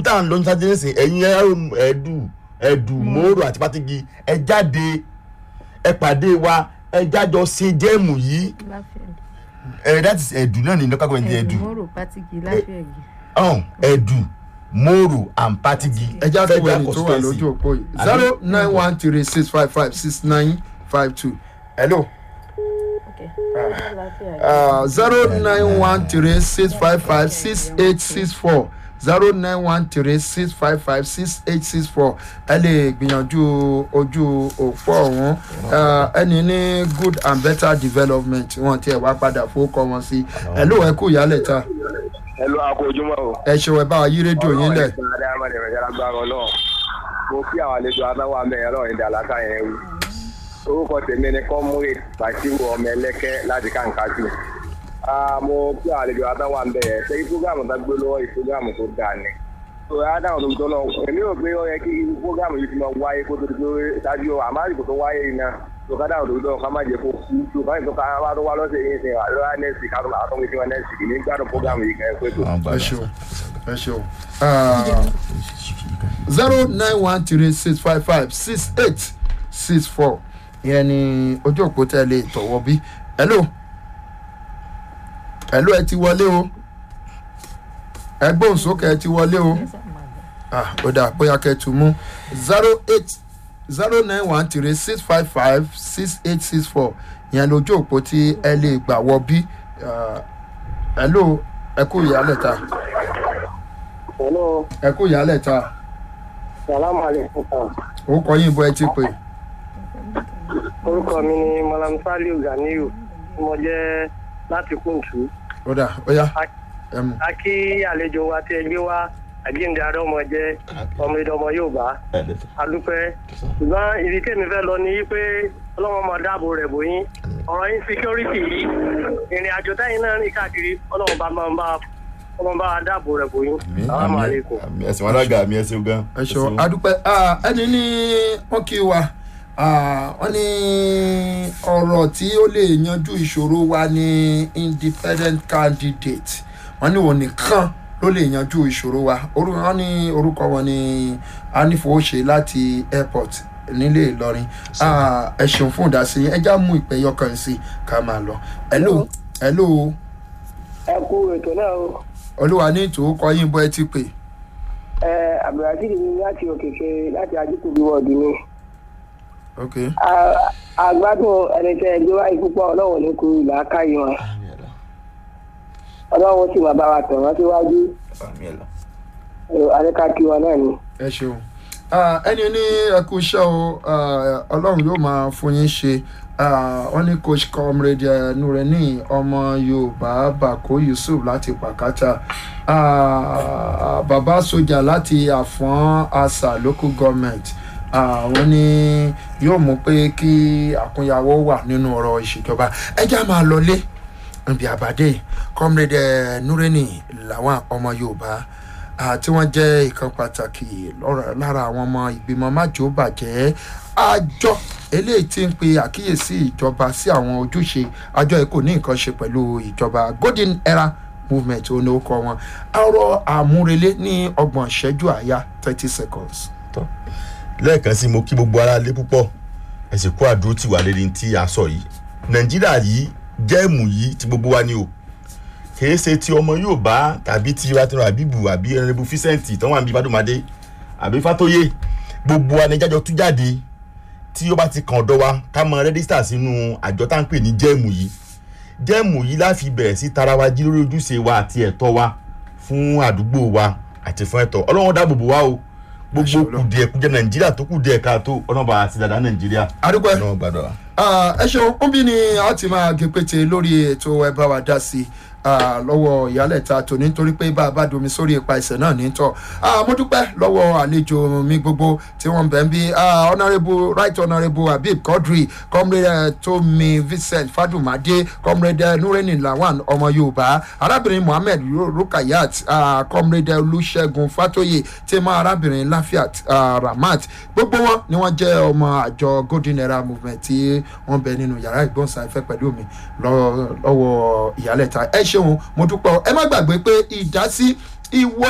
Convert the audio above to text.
tá à ń lọ ní sáté nísìnyí ẹ̀yin ẹ̀rọ ẹ̀dù ẹ̀dù mòórò àti pátigi ẹ jáde ẹ pàdé wa ẹ jájọ ṣe jẹ́ẹ̀mù yìí ẹ that is ẹ̀dù náà ní local government ẹ̀dù ẹ̀dùnmọ́rò pátìkì láfẹ̀ẹ́gì. ọ̀hún ẹ̀dù mòórò and pátigi ẹja tó wẹ̀ Federal ní tó wà constituency. lójú òpó yìí zero nine one three six five five six nine five two hello zero nine one three six five five six eight six four zero nine one three six five five six eight six four ẹ lè gbìyànjú ojú òpó ọ̀hún Eh, ẹni ní good and better development wọn tiẹ̀ wá padà fowókọ wọn sí ẹ ló ẹ kú ìyálẹ̀ ta ẹ lọ akọ ojúmọ́ o. ẹ ṣeun ẹ bá wa yí rédíò yín lẹ̀ ọlọ́run ìgbà dáhàmà ní ìrẹ̀jẹ̀ lágbára ọlọ́run mo kí àwọn àlejò adáwọ̀ àmì ọlọ́run ìdá àlàkà yẹn wí. orúkọ tèmi ni kọ́múrè bàṣírù ọmọ ẹlẹ́kẹ́ láti kàǹkàjù. mo kí àwọn àlejò adáwọ̀ àmì ẹ̀ ṣe fúgàmù tó gbé lọ́wọ́ ìfúgàmù tó dáa ni. tó adáwọ̀ tó tó náà èmi rò pé ó yẹ kí fúgàmù yìí ti máa wáyé kó tó ti pé ṣáájú àmárìkò tó wáyé yìí náà tó ká dáhùn tó tó ká má jẹ kó kú tó ká ní tó ká wá tó wá lọ́sẹ̀ yìí sìn àlọ́ nẹ́ẹ̀sì ká tó máa tó ń gbé nẹ́ẹ̀sì kì ní gbádùn fúgàmù yìí kẹ́ ẹ pé tó. ẹ ṣeun ẹ ṣeun zero nine one three six five five six eight six four ìyẹn ni ojú òpó tẹ́ lè tọ̀wọ́ bí hello hello ẹ ti wọlé o ẹ gbóhùn sókè ẹ ti wọlé o ah ó dà bóyá kẹ́ ẹ tún mú zero eight zero nine one three six five five six eight six four ìyẹn lójú òpó tí ẹ lè gbà wọ bí Ah, hello ẹ kú ìyálẹ̀ ta Hello, ẹ kú ìyálẹ̀ ta salamu alaikum. orúkọ yín bó ẹ ti pè Orúkọ mi ni Malam Saliu Ganiyu. Mo jẹ́ láti Kúntù. ó dà ó yá ẹ mú A kí àlejò wa tí ẹ gbé wá àjíǹde arọ́mọ jẹ́ ọmọ ìdọ́mọ Yorùbá. A dúpẹ́. Ṣùgbọ́n ibi tèmi fẹ́ lọ ni pé ọlọ́wọ́n máa dáàbò rẹ̀ bòyín. Ọ̀rọ̀ yín security yìí. Ìrìn àjò táyìn náà rìn káàkiri ọlọ́wọ́n bá máa ń bá ọmọ bá wa dáàbò rẹ̀ bòyín. Salamu alaikum. ẹ̀sìn wọn alága mi ẹ̀sìn gan. ẹ ṣeun adúpẹ́ Ah, ẹni ní wọ́n kí wa Ah, wọ́n ní ọ̀rọ̀ tí ó lè yanjú ìṣòro wa ní independent candidate wọ́n ní òun nìkan ló lè yanjú ìṣòro wa Orú- wọ́n ní orúkọ wọn ní anífowóṣe láti airport nílé ìlọrin Ah, ẹ ṣeun fún ìdásí ẹ já mú ìpè yọkàn sí ká máa lọ hello hello Ẹ kú ètò náà o. olúwa ní ìtòókọ yín bó ẹ ti pè Ẹ Abdulrasheed ni láti òkèké láti Ajíkòbí wọ̀ọ̀dù ni. ok àgbádùn ẹni tẹ ẹgbẹ́ wáyé púpọ̀ ọlọ́run ní kú ìlà káyé wọn ọlọ́run sì máa bá wa tẹ̀ wọ́n síwájú àríkàkí wọn náà ni. ẹ ṣeun Ah, ẹni ní ẹkú iṣẹ́ o ah, ọlọ́run yóò máa fún yín ṣe Ah, wọ́n ní coach comrade eh, nureni ọmọ yorùbá bako yusuf láti pàkátà Ah, bàbá sójà láti àfọ́n asa local government Ah, wọ́n ní yóò mú pé kí àkúnyàwó wà nínú ọ̀rọ̀ ìṣèjọba ẹjẹ́ máa lọlé nbí àbádé comrade eh, nureni làwọn ọmọ yorùbá ah, tí wọ́n jẹ́ ìkan pàtàkì lọ́ra- lára àwọn ọmọ ìgbìmọ̀ májò bàjẹ́ àjọ eléyìí tí ń pe àkíyèsí ìjọba sí àwọn ojúṣe àjọ yìí kò ní nǹkan ṣe pẹ̀lú ìjọba golden era movement ó ní ó kọ wọn ọ̀rọ̀ àmúrelé ní ọgbọ̀n ìṣẹ́jú àyà thirty seconds. lẹ́ẹ̀kan sí mo kí gbogbo ara lé púpọ̀ ẹ sì kó àdúró tì wá lérí tí a sọ yìí nàìjíríà yìí jẹ́ẹ̀mù yìí ti gbogbo wa ni o kìí ṣe ti ọmọ yóò bá tàbí ti ratiro abibu àbí ẹnrẹ́bù fíṣẹ́ǹtì tó wà níbi ìbádùnmadé àbí fátóyè gbogbo wa ni jájọ tú jáde tí ó bá ti kàn ọ̀dọ̀ wa ká mọ rẹ́dísítà sínú àjọ tá à ń pè ní jẹ́ẹ̀mù yìí jẹ́ẹ̀mù yìí láfi bẹ̀rẹ̀ sí tara wa jí lórí ojúṣe wa àti ẹ̀tọ́ wa fún àdúgbò wa àti fún ẹ̀tọ́ ọlọ́run dáàbò bò wá o gbogbo Àṣẹ Ọlọ́run. kùdìẹ̀kùdìẹ nàìjíríà tó kùdìẹ̀ káàtó ọlọ́ba àti dàdá nàìjíríà adúgbò ẹ ọlọ́run gbàdúrà. Ah, ẹ ṣeun ó bí ni a ti máa gé pété lórí ètò ẹ bá wa dá sí ah, lọ́wọ́ ìyálẹ̀ta tòní nítorí pé bá a bá domi sórí ipa ẹsẹ̀ náà ní tọ́ Ah, mo dúpẹ́ lọ́wọ́ àlejò mi gbogbo tí wọ́n ń bẹ̀ ń bí Ah, honourable right honourable habib quadri comrade eh, tomi vincent fadumade comrade eh, nureni lawan ọmọ yorùbá arábìnrin mohammed Ru- rukayat ah, comrade olùṣègùn fatoye tèmọ arábìnrin lafiat ah, ramat gbogbo wọn ni wọ́n jẹ́ ọmọ àjọ golden era movement tí wọ́n bẹ nínú yàrá ìgbóhùnsáfẹ́ pẹ̀lú mi lọ- lọ́wọ́ ìyálẹ̀ta ẹ ṣeun mo dúpẹ́ o. ẹ má gbàgbé pé ìdásí ìwọ